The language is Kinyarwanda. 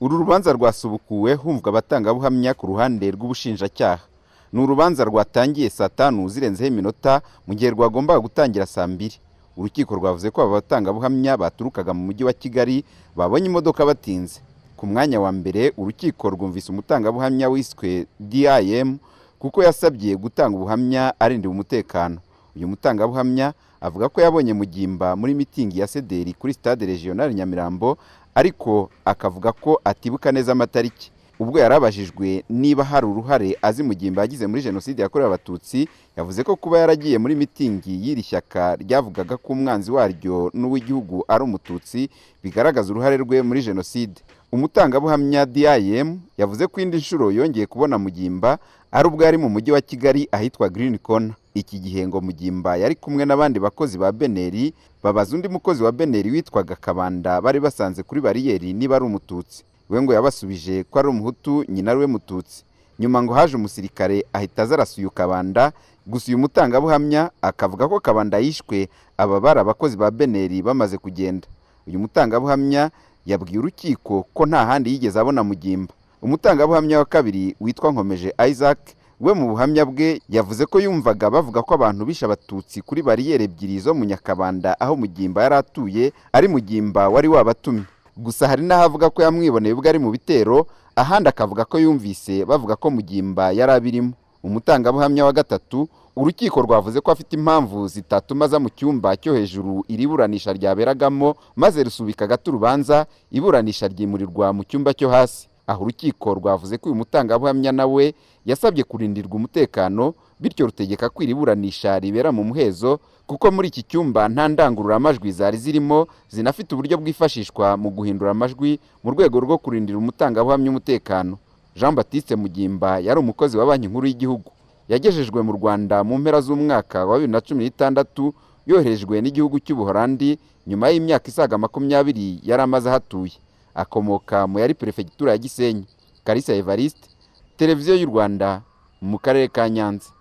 uru rubanza rwasubukuwe humvwa abatangabuhamya ku ruhande rw'ubushinjacyaha ni urubanza rwatangiye saa tanu zirenzeho iminota mu gihe rwagombaga gutangira saa mbiri urukiko rwavuze ko aba batangabuhamya baturukaga mu mujyi wa kigali babonye imodoka batinze ku mwanya wa mbere urukiko rwumvise umutangabuhamya wiswe dim kuko yasabye gutanga ubuhamya arindira umutekano uyu mutangabuhamya avuga ko yabonye mugimba muri mitingi ya sederi kuri stade regional nyamirambo ariko akavuga ko atibuka neza amatariki ubwo yari abajijwe niba hari uruhare azi mugimba yagize muri jenoside yakorewe abatutsi yavuze ko kuba yaragiye muri mitingi y'iri shyaka ryavugaga ko umwanzi waryo n'uw'igihugu ari umututsi bigaragaza uruhare rwe muri jenoside umutangabuhamya dim yavuze ko indi nshuro yongeye kubona mugimba ari ubwo yari mu mujyi wa kigali ahitwa green corner iki gihe ngo mugimba yari kumwe n'abandi bakozi ba beneri babaza undi mukozi wa beneri witwaga kabanda bari basanze kuri bariyeri niba ari umututsi we ngo yabasubije ko ari umuhutu nyina ari we mututsi nyuma ngo haje umusirikare ahita aza arasuye kabanda gusa uyu mutangabuhamya akavuga ko kabanda yishwe aba bari abakozi ba beneri bamaze kugenda uyu mutangabuhamya yabwiye urukiko ko nta handi yigeze abona mugimba umutangabuhamya wa kabiri witwa nkomeje isaac we mu buhamya bwe yavuze ko yumvaga bavuga ko abantu bishe abatutsi kuri bariyeri ebyiri zo mu nyakabanda aho mugimba yari atuye ari mugimba wari wabatumye gusa hari n'ahavuga ko yamwiboneye ubwo ari mu bitero ahandi akavuga ko yumvise bavuga ko mugimba yari abirimo umutangabuhamya wa gatatu urukiko rwavuze ko afite impamvu zitatuma aza mu cyumba cyo hejuru iri buranisha ryaberagamo maze rusubika gato urubanza iburanisha ryimurirwa mu cyumba cyo hasi aho urukiko rwavuze ko uyu mutangabuhamya nawe yasabye kurindirwa umutekano bityo rutegeka ko iri buranisha ribera mu muhezo kuko muri iki cyumba nta ndangururamajwi zari zirimo zinafite uburyo bwifashishwa mu guhindura amajwi mu rwego rwo kurindira umutangabuhamya umutekano jean batiste mugimba yari umukozi wa banki nkuru y'igihugu yagejejwe mu rwanda mu mpera z'umwaka wa bibiri na cumi n'itandatu yoherejwe n'igihugu cy'ubuhorandi nyuma y'imyaka isaga makumyabiri yari amaze ahatuye akomoka mu yari perefegitura ya gisenyi karisa evariste televiziyo y'u rwanda mu karere ka nyanza